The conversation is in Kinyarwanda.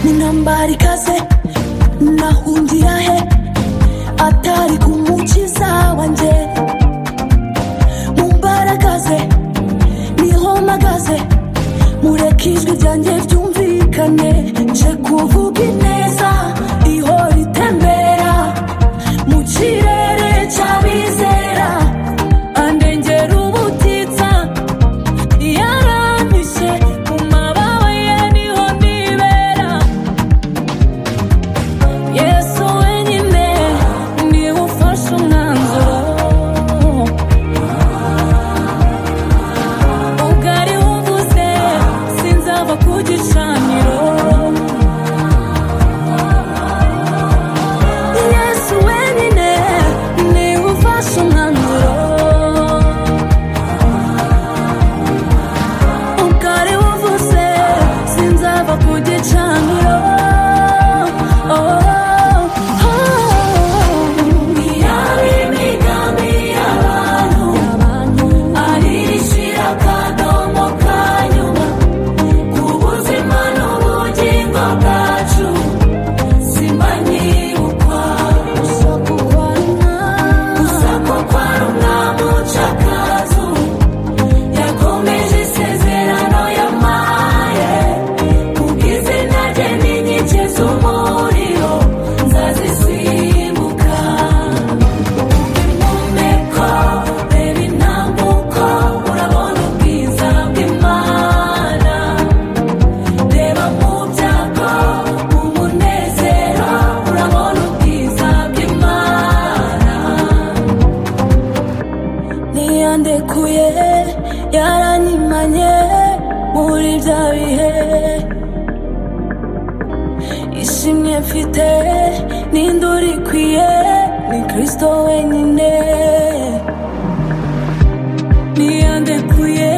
atari kaze nahungira he atari ku mukiza wanjye mu mbaraga ze niho mpagaze mureke ijwi ryanjye ryumvikane nje kuvuga ineza ihora itembera mu kirere cy'abizera andengera ubutitsa yarampishe mu mababa ye niho nibera yesu wenyine niwe ufashe umwanzuro ubwari buvuze sinzava ku gicaniro yesu wenyine niwe ufashe umwanzuro ubwari buvuze sinzava ku gicaniro Oh, oh, oh. Yaba imigambi y'abantu, arishira akadomo ka nyuma ku buzima n'ubugingo bwacu simanyi ukwawe gusa kukwa rumwami ucakazu yakomeje isezerano yamaye kubw'izina rye n'inkike z'umuriro nzazisimbuka impumeko reba intambuko urabona ubwiza bw'imana reba mu byago mu munezero urabona ubwiza bw'imana ntiyandekuye yaranyimanye muri bya bihe ishimwe mfite n'induru ikwiye ni kirisito wenyine ntiyandekuye